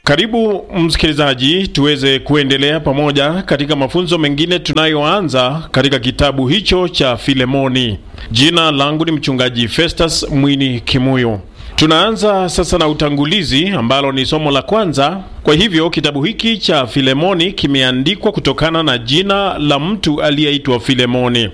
Karibu msikilizaji, tuweze kuendelea pamoja katika mafunzo mengine tunayoanza katika kitabu hicho cha Filemoni. Jina langu ni mchungaji Festus Mwini Kimuyu. Tunaanza sasa na utangulizi ambalo ni somo la kwanza. Kwa hivyo kitabu hiki cha Filemoni kimeandikwa kutokana na jina la mtu aliyeitwa Filemoni.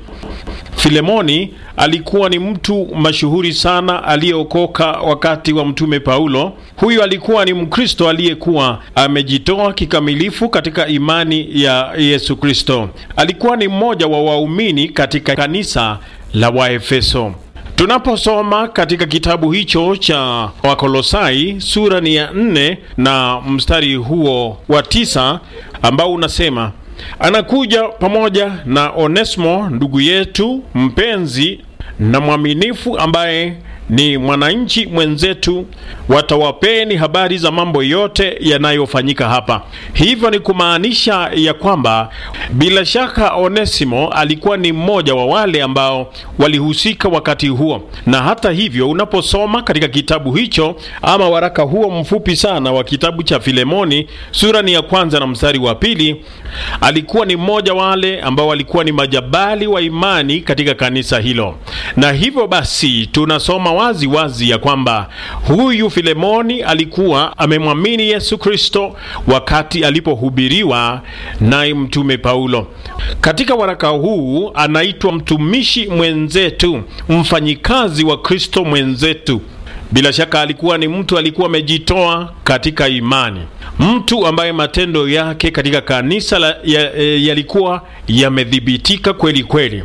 Filemoni alikuwa ni mtu mashuhuri sana aliyeokoka wakati wa mtume Paulo. Huyu alikuwa ni Mkristo aliyekuwa amejitoa kikamilifu katika imani ya Yesu Kristo. Alikuwa ni mmoja wa waumini katika kanisa la Waefeso. Tunaposoma katika kitabu hicho cha Wakolosai sura ni ya nne na mstari huo wa tisa ambao unasema anakuja pamoja na Onesimo ndugu yetu mpenzi na mwaminifu ambaye ni mwananchi mwenzetu, watawapeni habari za mambo yote yanayofanyika hapa. Hivyo ni kumaanisha ya kwamba bila shaka Onesimo alikuwa ni mmoja wa wale ambao walihusika wakati huo, na hata hivyo, unaposoma katika kitabu hicho ama waraka huo mfupi sana wa kitabu cha Filemoni sura ni ya kwanza na mstari wa pili, alikuwa ni mmoja wale ambao walikuwa ni majabali wa imani katika kanisa hilo, na hivyo basi tunasoma wazi wazi ya kwamba huyu Filemoni alikuwa amemwamini Yesu Kristo wakati alipohubiriwa naye mtume Paulo. Katika waraka huu anaitwa mtumishi mwenzetu, mfanyikazi wa Kristo mwenzetu. Bila shaka alikuwa ni mtu alikuwa amejitoa katika imani, mtu ambaye matendo yake katika kanisa yalikuwa ya, yamedhibitika kweli kweli.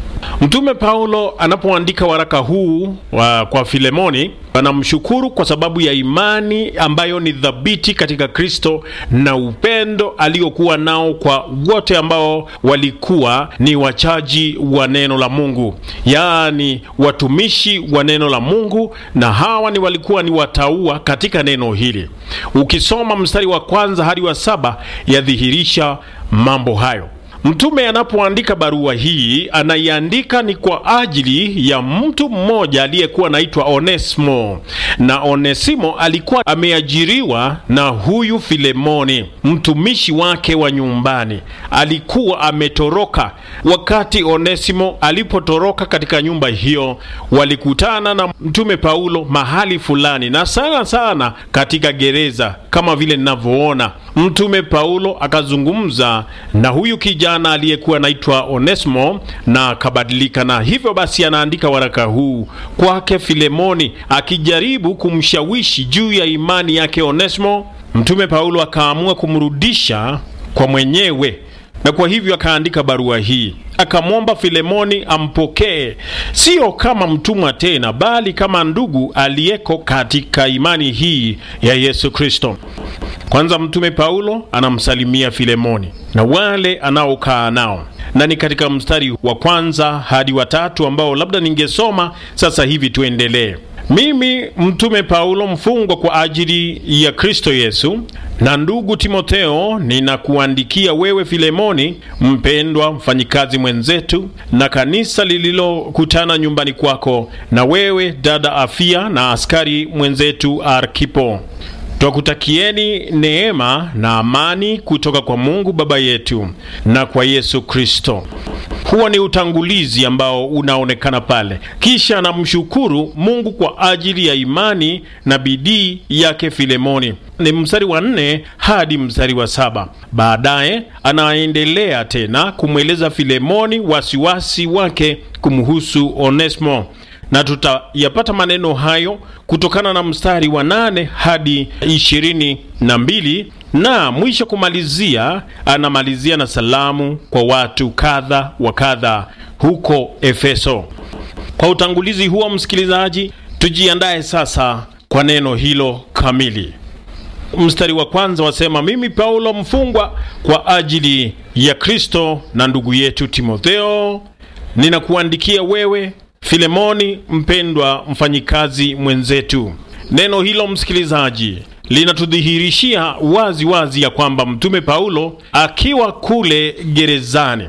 Mtume Paulo anapoandika waraka huu wa kwa Filemoni anamshukuru kwa sababu ya imani ambayo ni thabiti katika Kristo na upendo aliokuwa nao kwa wote ambao walikuwa ni wachaji wa neno la Mungu, yaani watumishi wa neno la Mungu, na hawa ni walikuwa ni wataua katika neno hili. Ukisoma mstari wa kwanza hadi wa saba yadhihirisha mambo hayo. Mtume anapoandika barua hii anaiandika ni kwa ajili ya mtu mmoja aliyekuwa anaitwa Onesimo, na Onesimo alikuwa ameajiriwa na huyu Filemoni, mtumishi wake wa nyumbani. Alikuwa ametoroka. Wakati Onesimo alipotoroka katika nyumba hiyo, walikutana na mtume Paulo mahali fulani, na sana sana katika gereza, kama vile ninavyoona. Mtume Paulo akazungumza na huyu kijana aliyekuwa anaitwa Onesimo na akabadilika, na hivyo basi anaandika waraka huu kwake Filemoni akijaribu kumshawishi juu ya imani yake Onesimo. Mtume Paulo akaamua kumrudisha kwa mwenyewe, na kwa hivyo akaandika barua hii akamwomba Filemoni ampokee sio kama mtumwa tena, bali kama ndugu aliyeko katika imani hii ya Yesu Kristo. Kwanza mtume Paulo anamsalimia Filemoni na wale anaokaa nao, na ni katika mstari wa kwanza hadi wa tatu ambao labda ningesoma sasa hivi. Tuendelee. Mimi mtume Paulo mfungwa kwa ajili ya Kristo Yesu na ndugu Timotheo, ninakuandikia wewe Filemoni, mpendwa mfanyikazi mwenzetu, na kanisa lililokutana nyumbani kwako, na wewe dada Afia na askari mwenzetu Arkipo. Twakutakieni neema na amani kutoka kwa Mungu Baba yetu na kwa Yesu Kristo. Huo ni utangulizi ambao unaonekana pale, kisha anamshukuru Mungu kwa ajili ya imani na bidii yake Filemoni. Ni mstari wa nne hadi mstari wa saba. Baadaye anaendelea tena kumweleza Filemoni wasiwasi wake kumhusu Onesimo na tutayapata maneno hayo kutokana na mstari wa nane hadi ishirini na mbili na mwisho kumalizia, anamalizia na salamu kwa watu kadha wa kadha huko Efeso. Kwa utangulizi huo, msikilizaji, tujiandae sasa kwa neno hilo kamili. Mstari wa kwanza wasema, mimi Paulo mfungwa kwa ajili ya Kristo na ndugu yetu Timotheo, ninakuandikia wewe Filemoni mpendwa mfanyikazi mwenzetu. Neno hilo msikilizaji, linatudhihirishia wazi wazi ya kwamba mtume Paulo akiwa kule gerezani,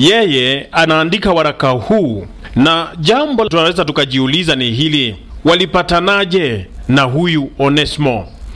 yeye anaandika waraka huu, na jambo tunaweza tukajiuliza ni hili: walipatanaje na huyu Onesimo?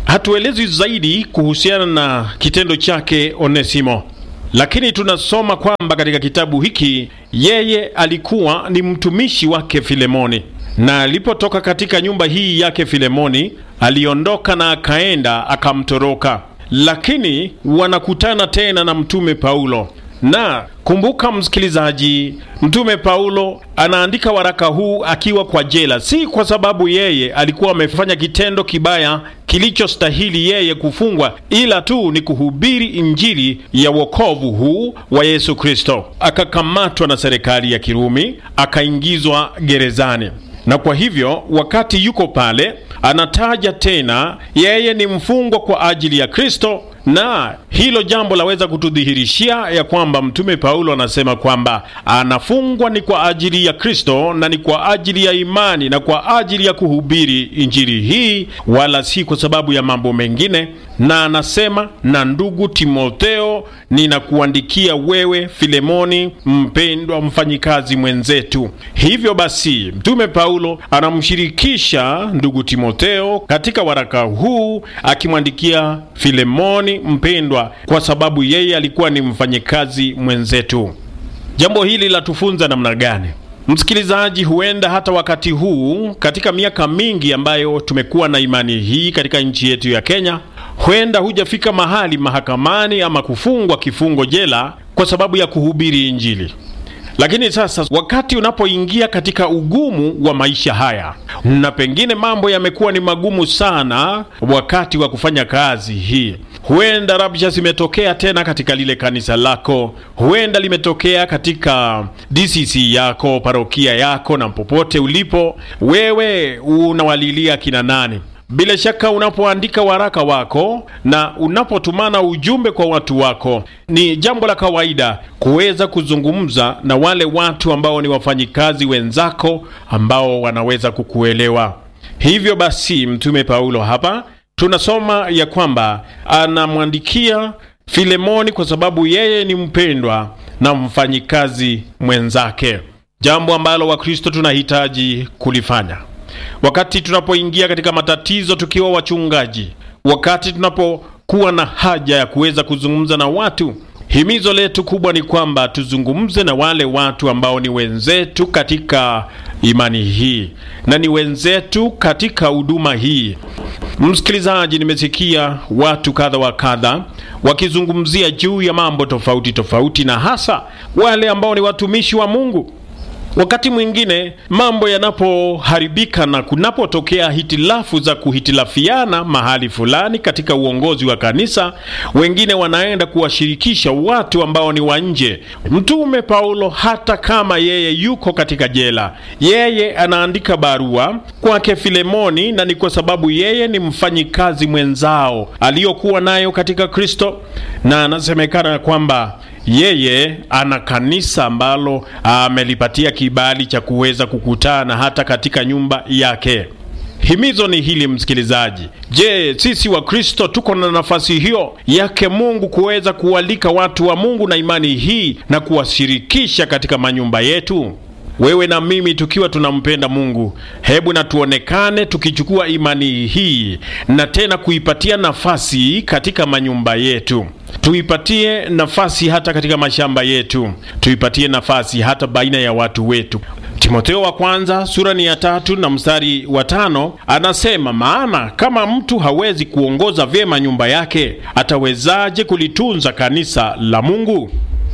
hatuelezi zaidi kuhusiana na kitendo chake Onesimo, lakini tunasoma kwamba katika kitabu hiki yeye alikuwa ni mtumishi wake Filemoni, na alipotoka katika nyumba hii yake Filemoni, aliondoka na akaenda akamtoroka, lakini wanakutana tena na mtume Paulo na kumbuka, msikilizaji, mtume Paulo anaandika waraka huu akiwa kwa jela, si kwa sababu yeye alikuwa amefanya kitendo kibaya kilichostahili yeye kufungwa, ila tu ni kuhubiri injili ya wokovu huu wa Yesu Kristo. Akakamatwa na serikali ya Kirumi, akaingizwa gerezani, na kwa hivyo wakati yuko pale anataja tena yeye ni mfungwa kwa ajili ya Kristo na hilo jambo laweza kutudhihirishia ya kwamba mtume Paulo anasema kwamba anafungwa ni kwa ajili ya Kristo na ni kwa ajili ya imani na kwa ajili ya kuhubiri injili hii, wala si kwa sababu ya mambo mengine. Na anasema na ndugu Timotheo, ninakuandikia wewe Filemoni, mpendwa mfanyikazi mwenzetu. Hivyo basi, mtume Paulo anamshirikisha ndugu Timotheo katika waraka huu akimwandikia Filemoni mpendwa, kwa sababu yeye alikuwa ni mfanyikazi mwenzetu. Jambo hili latufunza namna gani? Msikilizaji, huenda hata wakati huu katika miaka mingi ambayo tumekuwa na imani hii katika nchi yetu ya Kenya, huenda hujafika mahali mahakamani ama kufungwa kifungo jela kwa sababu ya kuhubiri Injili. Lakini sasa wakati unapoingia katika ugumu wa maisha haya, na pengine mambo yamekuwa ni magumu sana wakati wa kufanya kazi hii, huenda rabsha zimetokea tena katika lile kanisa lako, huenda limetokea katika DCC yako, parokia yako, na popote ulipo wewe unawalilia kina nani? Bila shaka unapoandika waraka wako na unapotumana ujumbe kwa watu wako, ni jambo la kawaida kuweza kuzungumza na wale watu ambao ni wafanyikazi wenzako ambao wanaweza kukuelewa. Hivyo basi, mtume Paulo hapa tunasoma ya kwamba anamwandikia Filemoni kwa sababu yeye ni mpendwa na mfanyikazi mwenzake, jambo ambalo Wakristo tunahitaji kulifanya wakati tunapoingia katika matatizo tukiwa wachungaji, wakati tunapokuwa na haja ya kuweza kuzungumza na watu, himizo letu kubwa ni kwamba tuzungumze na wale watu ambao ni wenzetu katika imani hii na ni wenzetu katika huduma hii. Msikilizaji, nimesikia watu kadha wa kadha wakizungumzia juu ya mambo tofauti tofauti, na hasa wale ambao ni watumishi wa Mungu. Wakati mwingine mambo yanapoharibika na kunapotokea hitilafu za kuhitilafiana mahali fulani katika uongozi wa kanisa, wengine wanaenda kuwashirikisha watu ambao ni wa nje. Mtume Paulo, hata kama yeye yuko katika jela, yeye anaandika barua kwake Filemoni, na ni kwa sababu yeye ni mfanyikazi mwenzao aliyokuwa nayo katika Kristo, na anasemekana kwamba yeye ana kanisa ambalo amelipatia kibali cha kuweza kukutana hata katika nyumba yake. Himizo ni hili msikilizaji. Je, sisi wa Kristo tuko na nafasi hiyo yake Mungu kuweza kualika watu wa Mungu na imani hii na kuwashirikisha katika manyumba yetu? Wewe na mimi tukiwa tunampenda Mungu, hebu na tuonekane tukichukua imani hii na tena kuipatia nafasi katika manyumba yetu, tuipatie nafasi hata katika mashamba yetu, tuipatie nafasi hata baina ya watu wetu. Timotheo wa kwanza sura ni ya tatu na mstari wa tano anasema, maana kama mtu hawezi kuongoza vyema nyumba yake, atawezaje kulitunza kanisa la Mungu?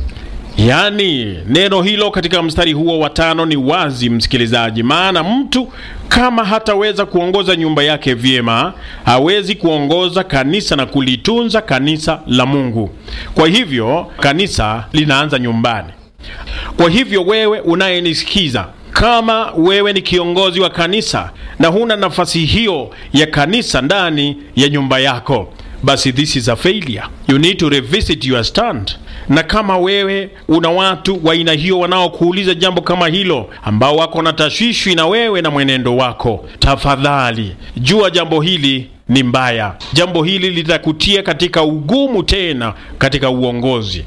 Yaani, neno hilo katika mstari huo wa tano ni wazi, msikilizaji. Maana mtu kama hataweza kuongoza nyumba yake vyema, hawezi kuongoza kanisa na kulitunza kanisa la Mungu. Kwa hivyo kanisa linaanza nyumbani. Kwa hivyo wewe unayenisikiza, kama wewe ni kiongozi wa kanisa na huna nafasi hiyo ya kanisa ndani ya nyumba yako, basi this is a failure. You need to revisit your stand. Na kama wewe una watu wa aina hiyo wanaokuuliza jambo kama hilo, ambao wako na tashwishwi na wewe na mwenendo wako, tafadhali jua jambo hili ni mbaya. Jambo hili litakutia katika ugumu tena katika uongozi.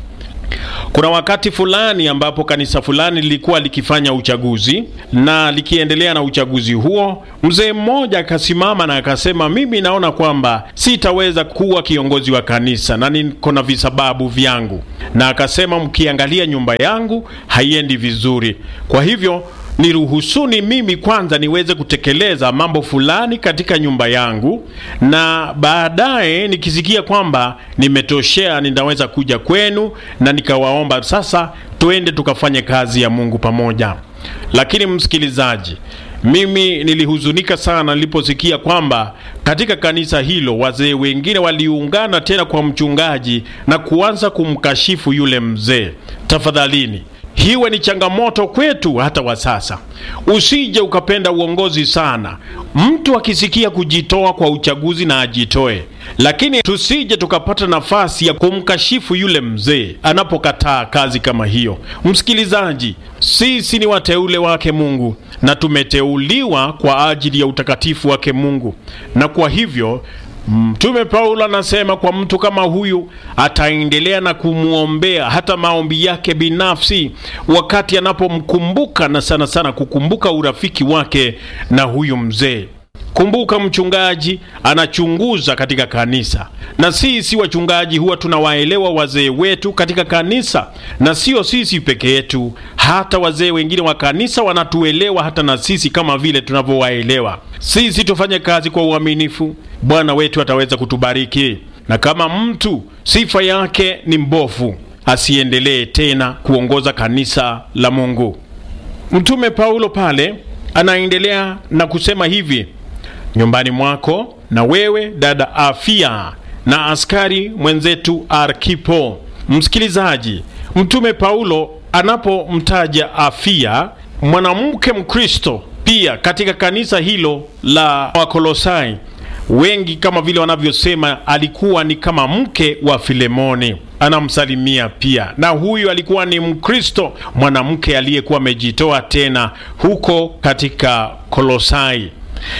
Kuna wakati fulani ambapo kanisa fulani lilikuwa likifanya uchaguzi na likiendelea na uchaguzi huo, mzee mmoja akasimama na akasema, mimi naona kwamba sitaweza kuwa kiongozi wa kanisa na niko na visababu vyangu, na akasema, mkiangalia nyumba yangu haiendi vizuri, kwa hivyo niruhusuni mimi kwanza niweze kutekeleza mambo fulani katika nyumba yangu, na baadaye nikisikia kwamba nimetoshea, ninaweza kuja kwenu na nikawaomba sasa tuende tukafanye kazi ya Mungu pamoja. Lakini msikilizaji, mimi nilihuzunika sana niliposikia kwamba katika kanisa hilo wazee wengine waliungana tena kwa mchungaji na kuanza kumkashifu yule mzee. Tafadhalini, hiwe ni changamoto kwetu hata wa sasa. Usije ukapenda uongozi sana. Mtu akisikia kujitoa kwa uchaguzi na ajitoe, lakini tusije tukapata nafasi ya kumkashifu yule mzee anapokataa kazi kama hiyo. Msikilizaji, sisi ni wateule wake Mungu na tumeteuliwa kwa ajili ya utakatifu wake Mungu, na kwa hivyo Mtume Paulo anasema kwa mtu kama huyu ataendelea na kumwombea hata maombi yake binafsi, wakati anapomkumbuka na sana sana kukumbuka urafiki wake na huyu mzee. Kumbuka, mchungaji anachunguza katika kanisa, na sisi wachungaji huwa tunawaelewa wazee wetu katika kanisa, na sio sisi peke yetu, hata wazee wengine wa kanisa wanatuelewa hata na sisi kama vile tunavyowaelewa sisi. Tufanye kazi kwa uaminifu, Bwana wetu ataweza kutubariki. Na kama mtu sifa yake ni mbovu, asiendelee tena kuongoza kanisa la Mungu. Mtume Paulo pale anaendelea na kusema hivi nyumbani mwako na wewe dada Afia na askari mwenzetu Arkipo. Msikilizaji, mtume Paulo anapomtaja Afia, mwanamke Mkristo pia katika kanisa hilo la Wakolosai, wengi kama vile wanavyosema alikuwa ni kama mke wa Filemoni, anamsalimia pia, na huyu alikuwa ni Mkristo mwanamke aliyekuwa amejitoa tena huko katika Kolosai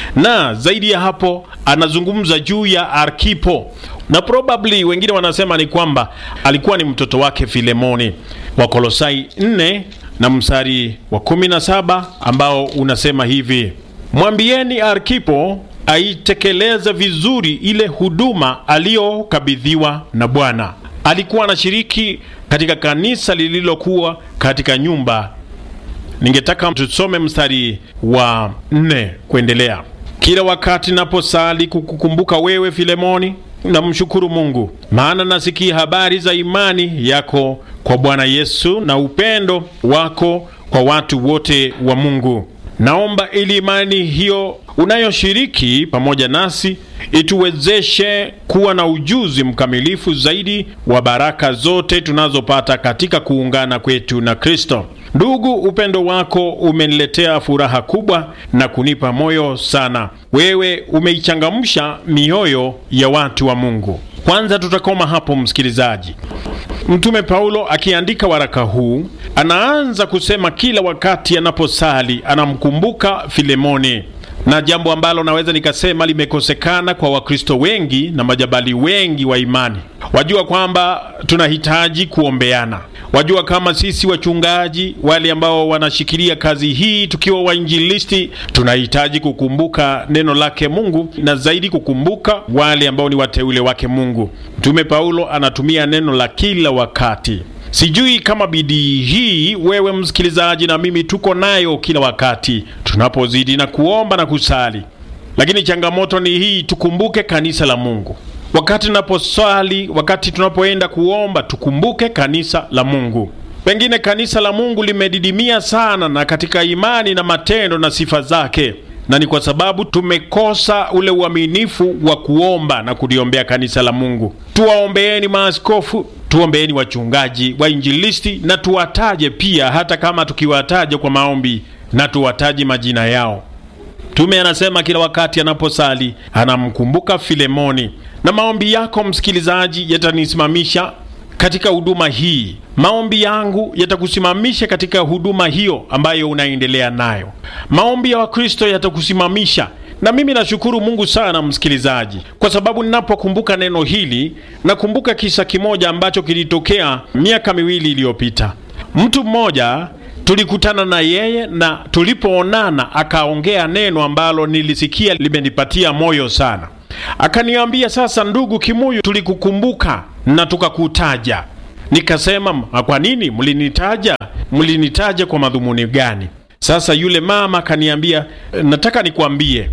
na zaidi ya hapo anazungumza juu ya Arkipo na probably wengine wanasema ni kwamba alikuwa ni mtoto wake Filemoni. Wakolosai 4 na mstari wa 17 ambao unasema hivi: mwambieni Arkipo aitekeleze vizuri ile huduma aliyokabidhiwa na Bwana. Alikuwa anashiriki katika kanisa lililokuwa katika nyumba Ningetaka tusome mstari wa nne kuendelea. Kila wakati naposali kukukumbuka wewe Filemoni, namshukuru Mungu, maana nasikia habari za imani yako kwa Bwana Yesu na upendo wako kwa watu wote wa Mungu. Naomba ili imani hiyo unayoshiriki pamoja nasi ituwezeshe kuwa na ujuzi mkamilifu zaidi wa baraka zote tunazopata katika kuungana kwetu na Kristo. Ndugu, upendo wako umeniletea furaha kubwa na kunipa moyo sana. Wewe umeichangamsha mioyo ya watu wa Mungu. Kwanza tutakoma hapo, msikilizaji. Mtume Paulo akiandika waraka huu anaanza kusema kila wakati anaposali anamkumbuka Filemoni, na jambo ambalo naweza nikasema limekosekana kwa Wakristo wengi na majabali wengi wa imani. Wajua kwamba tunahitaji kuombeana. Wajua kama sisi wachungaji wale ambao wanashikilia kazi hii tukiwa wainjilisti, tunahitaji kukumbuka neno lake Mungu na zaidi kukumbuka wale ambao ni wateule wake Mungu. Mtume Paulo anatumia neno la kila wakati. Sijui kama bidii hii wewe msikilizaji na mimi tuko nayo kila wakati tunapozidi na kuomba na kusali, lakini changamoto ni hii, tukumbuke kanisa la Mungu wakati tunaposwali, wakati tunapoenda kuomba, tukumbuke kanisa la Mungu. Pengine kanisa la Mungu limedidimia sana na katika imani na matendo na sifa zake, na ni kwa sababu tumekosa ule uaminifu wa kuomba na kuliombea kanisa la Mungu. Tuwaombeeni maaskofu, tuombeeni wachungaji, wainjilisti na tuwataje pia, hata kama tukiwataja kwa maombi na tuwataje majina yao. Mtume anasema kila wakati anaposali anamkumbuka Filemoni. Na maombi yako msikilizaji, yatanisimamisha katika huduma hii. Maombi yangu yatakusimamisha katika huduma hiyo ambayo unaendelea nayo. Maombi ya Wakristo yatakusimamisha Na mimi nashukuru Mungu sana msikilizaji, kwa sababu ninapokumbuka neno hili nakumbuka kisa kimoja ambacho kilitokea miaka miwili iliyopita. Mtu mmoja tulikutana na yeye na tulipoonana akaongea neno ambalo nilisikia limenipatia moyo sana. Akaniambia, sasa ndugu Kimuyu, tulikukumbuka na tukakutaja. Nikasema, kwa nini mlinitaja? Mlinitaja kwa madhumuni gani? Sasa yule mama akaniambia, nataka nikwambie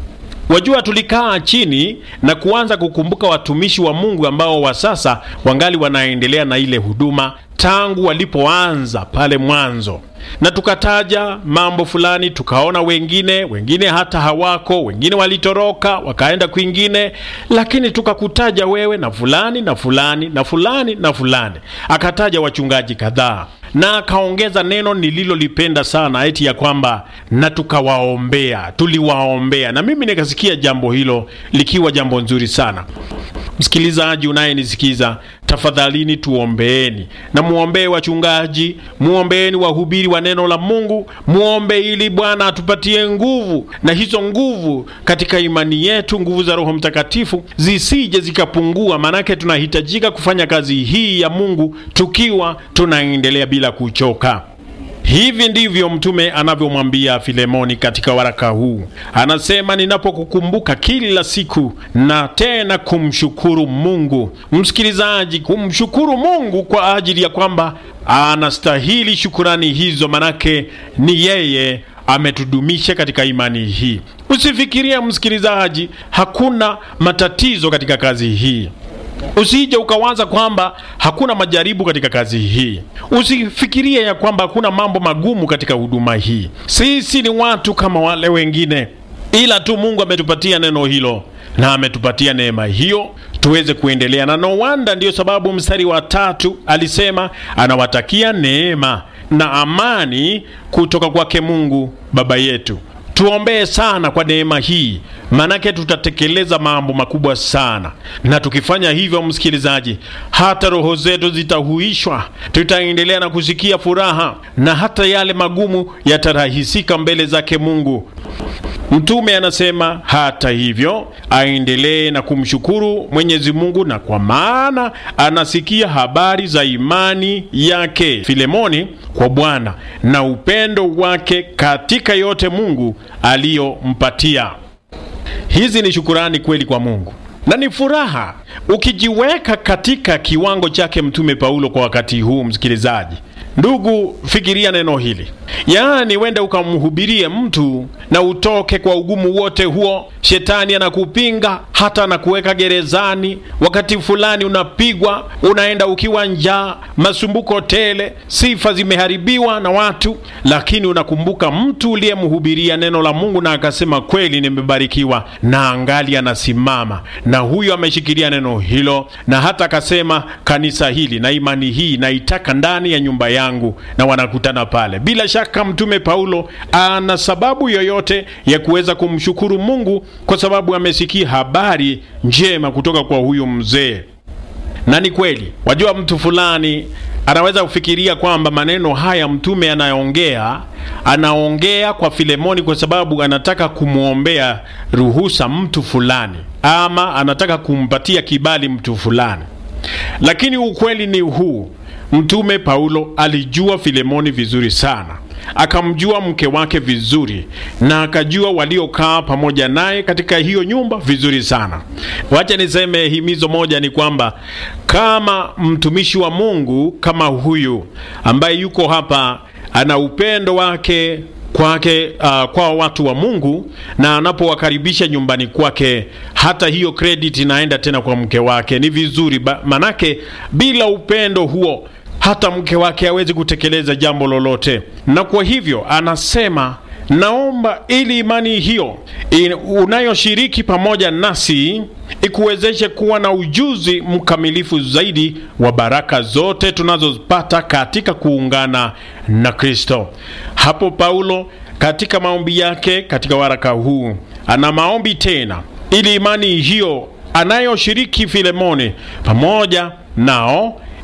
Wajua, tulikaa chini na kuanza kukumbuka watumishi wa Mungu ambao wa sasa wangali wanaendelea na ile huduma tangu walipoanza pale mwanzo, na tukataja mambo fulani, tukaona wengine wengine hata hawako, wengine walitoroka wakaenda kwingine, lakini tukakutaja wewe na fulani na fulani na fulani na fulani. Akataja wachungaji kadhaa na akaongeza neno nililolipenda sana, eti ya kwamba na tukawaombea, tuliwaombea. Na mimi nikasikia jambo hilo likiwa jambo nzuri sana. Msikilizaji unayenisikiza, tafadhalini tuombeeni, na muombee wachungaji, muombeeni wahubiri wa neno la Mungu, muombe ili Bwana atupatie nguvu, na hizo nguvu katika imani yetu, nguvu za Roho Mtakatifu zisije zikapungua, maanake tunahitajika kufanya kazi hii ya Mungu tukiwa tunaendelea bila kuchoka. Hivi ndivyo mtume anavyomwambia Filemoni katika waraka huu. Anasema, ninapokukumbuka kila siku na tena kumshukuru Mungu. Msikilizaji, kumshukuru Mungu kwa ajili ya kwamba anastahili shukurani hizo, manake ni yeye ametudumisha katika imani hii. Usifikirie msikilizaji, hakuna matatizo katika kazi hii. Usije ukawaza kwamba hakuna majaribu katika kazi hii. Usifikirie ya kwamba hakuna mambo magumu katika huduma hii. Sisi ni watu kama wale wengine, ila tu Mungu ametupatia neno hilo na ametupatia neema hiyo tuweze kuendelea na no wonder. Ndiyo sababu mstari wa tatu alisema anawatakia neema na amani kutoka kwake Mungu Baba yetu. Tuombee sana kwa neema hii, maanake tutatekeleza mambo makubwa sana, na tukifanya hivyo, msikilizaji, hata roho zetu zitahuishwa, tutaendelea na kusikia furaha, na hata yale magumu yatarahisika mbele zake Mungu. Mtume anasema hata hivyo aendelee na kumshukuru Mwenyezi Mungu, na kwa maana anasikia habari za imani yake Filemoni kwa Bwana na upendo wake katika yote Mungu aliyompatia. Hizi ni shukurani kweli kwa Mungu na ni furaha ukijiweka katika kiwango chake Mtume Paulo kwa wakati huu. Msikilizaji ndugu, fikiria neno hili, yaani wende ukamhubirie mtu na utoke kwa ugumu wote huo. Shetani anakupinga hata anakuweka gerezani, wakati fulani unapigwa, unaenda ukiwa njaa, masumbuko tele, sifa zimeharibiwa na watu, lakini unakumbuka mtu uliyemhubiria neno la Mungu na akasema kweli, nimebarikiwa, na angali anasimama na huyo ameshikilia neno hilo, na hata akasema kanisa hili na imani hii naitaka ndani ya nyumba yangu, na wanakutana pale. Bila shaka mtume Paulo ana sababu yoyote ya kuweza kumshukuru Mungu kwa sababu amesikia habari njema kutoka kwa huyu mzee. Na ni kweli, wajua, mtu fulani anaweza kufikiria kwamba maneno haya mtume anaongea anaongea kwa Filemoni kwa sababu anataka kumwombea ruhusa mtu fulani, ama anataka kumpatia kibali mtu fulani, lakini ukweli ni huu. Mtume Paulo alijua Filemoni vizuri sana, akamjua mke wake vizuri, na akajua waliokaa pamoja naye katika hiyo nyumba vizuri sana. Wacha niseme himizo moja ni kwamba kama mtumishi wa Mungu kama huyu ambaye yuko hapa ana upendo wake kwake uh, kwa watu wa Mungu na anapowakaribisha nyumbani kwake, hata hiyo credit inaenda tena kwa mke wake. Ni vizuri ba, manake bila upendo huo hata mke wake hawezi kutekeleza jambo lolote, na kwa hivyo anasema naomba ili imani hiyo in, unayoshiriki pamoja nasi ikuwezeshe kuwa na ujuzi mkamilifu zaidi wa baraka zote tunazopata katika kuungana na Kristo. Hapo Paulo katika maombi yake katika waraka huu ana maombi tena, ili imani hiyo anayoshiriki Filemoni pamoja nao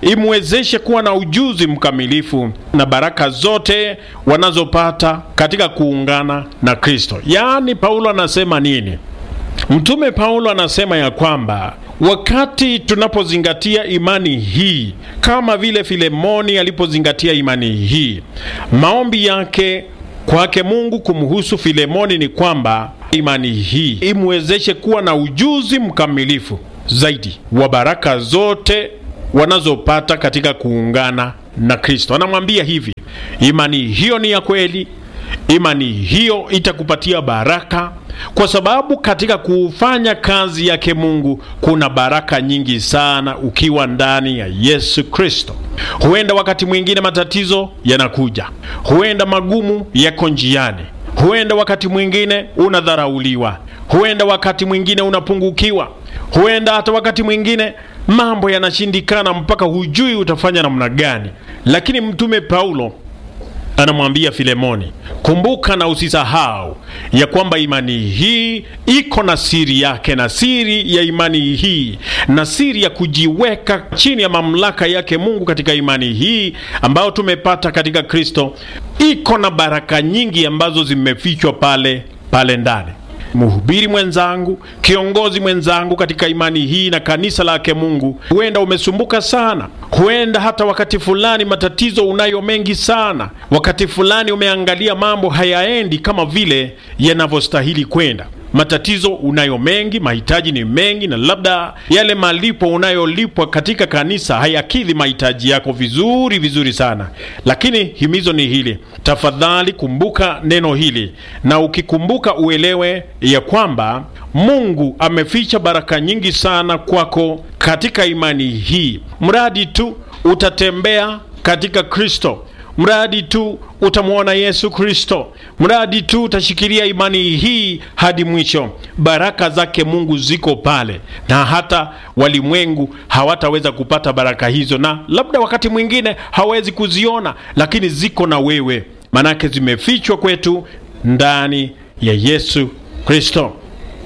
imwezeshe kuwa na ujuzi mkamilifu na baraka zote wanazopata katika kuungana na Kristo. Yaani, Paulo anasema nini? Mtume Paulo anasema ya kwamba wakati tunapozingatia imani hii kama vile Filemoni alipozingatia imani hii, maombi yake kwake Mungu kumhusu Filemoni ni kwamba imani hii imwezeshe kuwa na ujuzi mkamilifu zaidi wa baraka zote wanazopata katika kuungana na Kristo. Anamwambia hivi, imani hiyo ni ya kweli, imani hiyo itakupatia baraka, kwa sababu katika kufanya kazi yake Mungu kuna baraka nyingi sana ukiwa ndani ya Yesu Kristo. Huenda wakati mwingine matatizo yanakuja, huenda magumu yako njiani, huenda wakati mwingine unadharauliwa, huenda wakati mwingine unapungukiwa, huenda hata wakati mwingine mambo yanashindikana mpaka hujui utafanya namna gani. Lakini mtume Paulo anamwambia Filemoni, kumbuka na usisahau ya kwamba imani hii iko na siri yake, na siri ya imani hii na siri ya kujiweka chini ya mamlaka yake Mungu katika imani hii ambayo tumepata katika Kristo, iko na baraka nyingi ambazo zimefichwa pale pale ndani. Mhubiri mwenzangu, kiongozi mwenzangu katika imani hii na kanisa lake Mungu, huenda umesumbuka sana, huenda hata wakati fulani matatizo unayo mengi sana, wakati fulani umeangalia mambo hayaendi kama vile yanavyostahili kwenda. Matatizo unayo mengi, mahitaji ni mengi, na labda yale malipo unayolipwa katika kanisa hayakidhi mahitaji yako vizuri vizuri sana. Lakini himizo ni hili, tafadhali kumbuka neno hili, na ukikumbuka uelewe ya kwamba Mungu ameficha baraka nyingi sana kwako katika imani hii, mradi tu utatembea katika Kristo mradi tu utamwona Yesu Kristo, mradi tu utashikilia imani hii hadi mwisho, baraka zake Mungu ziko pale, na hata walimwengu hawataweza kupata baraka hizo, na labda wakati mwingine hawezi kuziona, lakini ziko na wewe, manake zimefichwa kwetu ndani ya Yesu Kristo.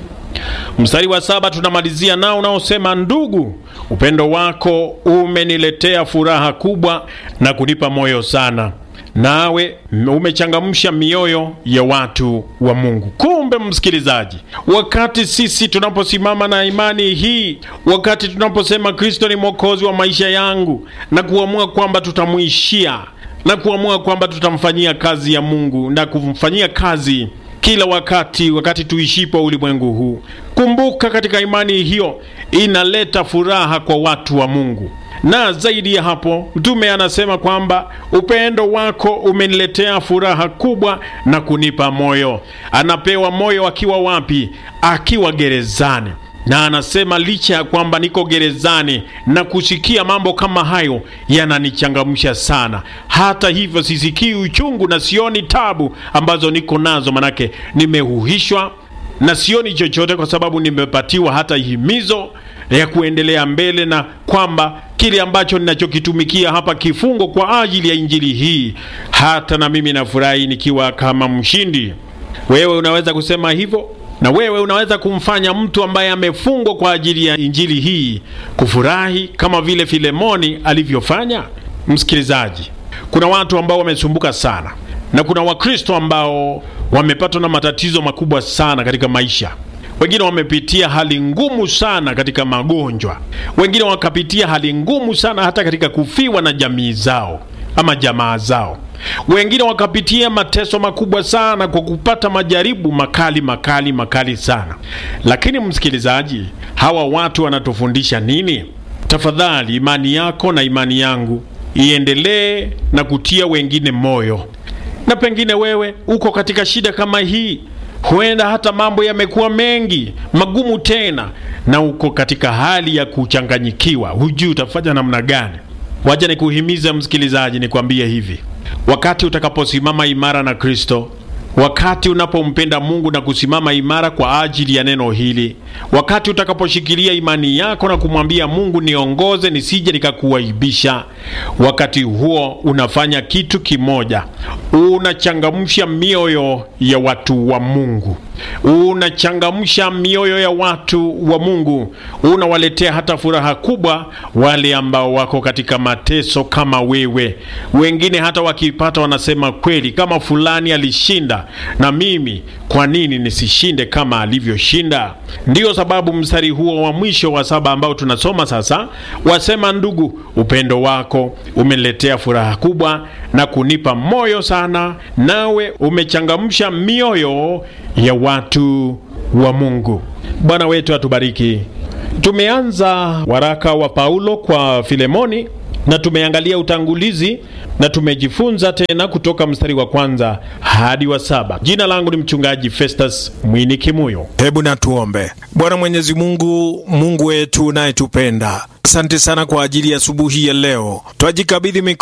Mstari wa saba tunamalizia nao unaosema, ndugu, upendo wako umeniletea furaha kubwa na kunipa moyo sana, nawe umechangamsha mioyo ya watu wa Mungu. Kumbe msikilizaji, wakati sisi tunaposimama na imani hii, wakati tunaposema Kristo ni mwokozi wa maisha yangu na kuamua kwamba tutamwishia na kuamua kwamba tutamfanyia kazi ya Mungu na kumfanyia kazi kila wakati, wakati tuishipo ulimwengu huu. Kumbuka, katika imani hiyo inaleta furaha kwa watu wa Mungu, na zaidi ya hapo, mtume anasema kwamba upendo wako umeniletea furaha kubwa na kunipa moyo. Anapewa moyo akiwa wapi? Akiwa gerezani na anasema licha ya kwamba niko gerezani na kusikia mambo kama hayo yananichangamsha sana. Hata hivyo sisikii uchungu na sioni tabu ambazo niko nazo, manake nimehuhishwa na sioni chochote, kwa sababu nimepatiwa hata himizo ya kuendelea mbele, na kwamba kile ambacho ninachokitumikia hapa kifungo kwa ajili ya injili hii, hata na mimi nafurahi nikiwa kama mshindi. Wewe unaweza kusema hivyo na wewe unaweza kumfanya mtu ambaye amefungwa kwa ajili ya injili hii kufurahi kama vile Filemoni alivyofanya. Msikilizaji, kuna watu ambao wamesumbuka sana, na kuna Wakristo ambao wamepatwa na matatizo makubwa sana katika maisha. Wengine wamepitia hali ngumu sana katika magonjwa, wengine wakapitia hali ngumu sana hata katika kufiwa na jamii zao ama jamaa zao wengine wakapitia mateso makubwa sana kwa kupata majaribu makali makali makali sana. Lakini msikilizaji, hawa watu wanatufundisha nini? Tafadhali, imani yako na imani yangu iendelee na kutia wengine moyo. Na pengine wewe uko katika shida kama hii, huenda hata mambo yamekuwa mengi magumu tena, na uko katika hali ya kuchanganyikiwa, hujui utafanya namna gani. Wacha nikuhimiza msikilizaji, nikwambie hivi Wakati utakaposimama imara na Kristo, wakati unapompenda Mungu na kusimama imara kwa ajili ya neno hili, wakati utakaposhikilia imani yako na kumwambia Mungu, niongoze nisije nikakuaibisha, wakati huo unafanya kitu kimoja, unachangamsha mioyo ya watu wa Mungu. unachangamsha mioyo ya watu wa Mungu, unawaletea hata furaha kubwa wale ambao wako katika mateso kama wewe. Wengine hata wakipata wanasema kweli, kama fulani alishinda, na mimi kwa nini nisishinde kama alivyoshinda? Ndiyo sababu mstari huo wa mwisho wa saba ambao tunasoma sasa wasema, ndugu, upendo wako umeniletea furaha kubwa na kunipa moyo sana, nawe umechangamsha mioyo ya watu wa Mungu. Bwana wetu atubariki. Tumeanza waraka wa Paulo kwa Filemoni na tumeangalia utangulizi na tumejifunza tena kutoka mstari wa kwanza hadi wa saba. Jina langu ni mchungaji Festus Mwini Kimuyo. Hebu na tuombe. Bwana Mwenyezi Mungu, Mungu wetu unayetupenda, asante sana kwa ajili ya asubuhi ya leo. Twajikabidhi